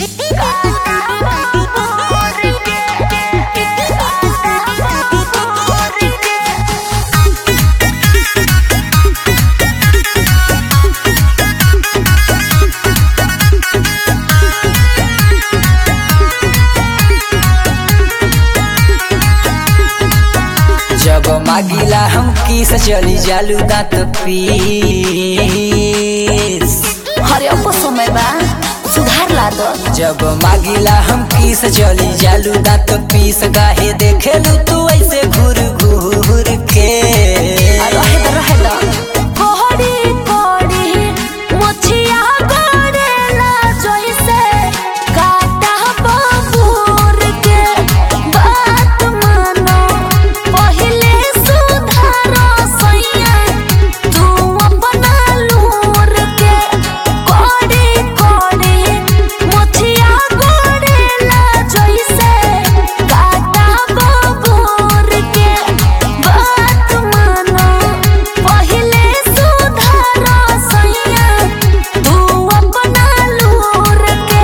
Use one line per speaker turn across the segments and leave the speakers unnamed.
जब मागिला हम किस चली जालू दांत पीस
हरे अब समय बा सुधार ला दो
जब मागिला हम किस चली जालू दांत पीस गाहे देखेलू तू ऐसे घूर घूर के
रहे दो रहे दो कोहड़ी कोहड़ी मुछिया गड़ेला जैसे काटा बबूर के बात मानो पहिले सुधारो सैया तू अपना लूर के कोहड़ी कोहड़ी मुछिया गड़ेला जैसे काटा बबूर के बात मानो पहिले सुधारो सैया तू अपना लूर के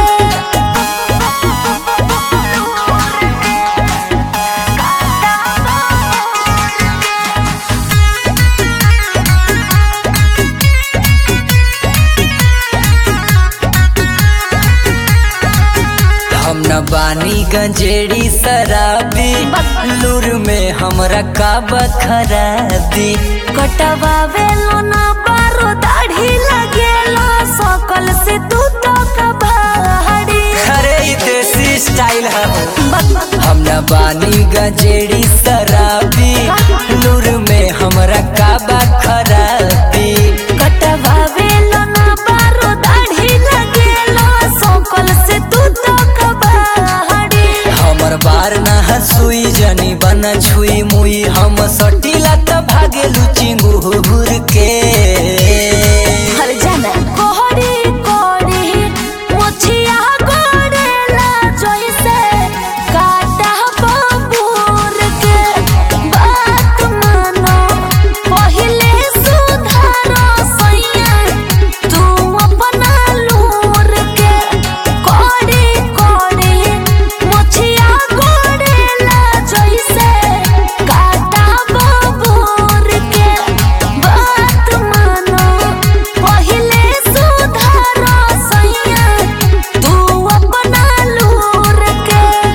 हम न बानी गंजेड़ी शराबी लूर में हमरा का बखराबी
कटवावे लो ना बारो दाढ़ी लगेलो सकल से तू तो कबाड़ी
अरे ई देसी स्टाइल है हम न बानी गंजेड़ी शराबी लूर में हमरा का बखराबी
कटवावे लो ना बारो दाढ़ी लगेलो सकल से तू तो कबाड़ी
हमर बार न हसुई जनी बन छुई मुई हम सटीला त भागेलू चिंगूर के
हर जाना कोहड़ी कोहड़ी मुछिया गोड़ेला जैसे काटा बबूर के बात मानो पहिले सुधारो सैया तू अपना लूर के कोहड़ी कोहड़ी मुछिया गोड़ेला जैसे काटा बबूर के बात मानो पहिले सुधारो सैया तू अपना लूर के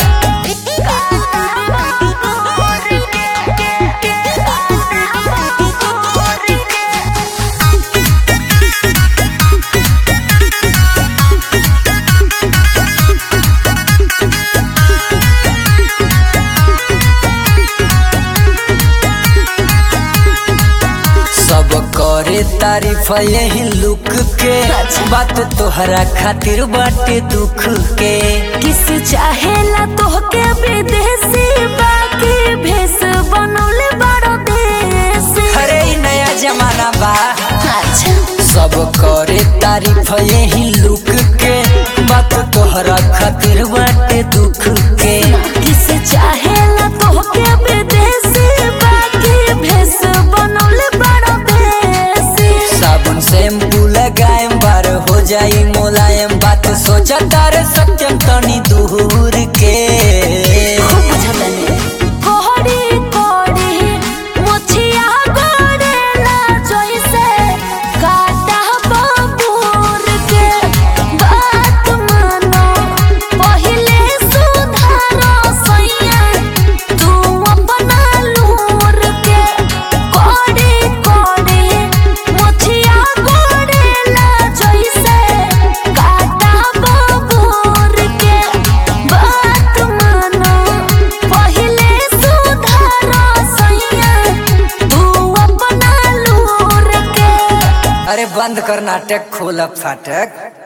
सब करे तारीफ यही लुक के बात तोहरा खातिर बाटे दुख के
किस चाहेला तोहके विदेशी बाकी भेस बनौले बड़ो देसी
अरे ई नया जमाना बा
अच्छा
सब करे तारीफ यही लुक के बात तोहरा खातिर बाटे दुख के
किस चाहेला तोहके विदेशी बाकी भेस बनौले बड़ो देसी
साबुन शैम्पू लगाएम बार हो जाई मोलायम बात सोचा तारे सत्यम तनी दूर के
खूब बुझतने कोहड़ी कोहड़ी मुछिया गोड़ेला जैसे काटा बबूर के बात मानो पहिले सुधारो सैया तू अपना लूर के कोहड़ी कोहड़ी मुछिया गोड़ेला जैसे काटा बबूर के बात मानो पहिले सुधारो सैया तू अपना लूर के
अरे बंद कर नाटक खोल अब फाटक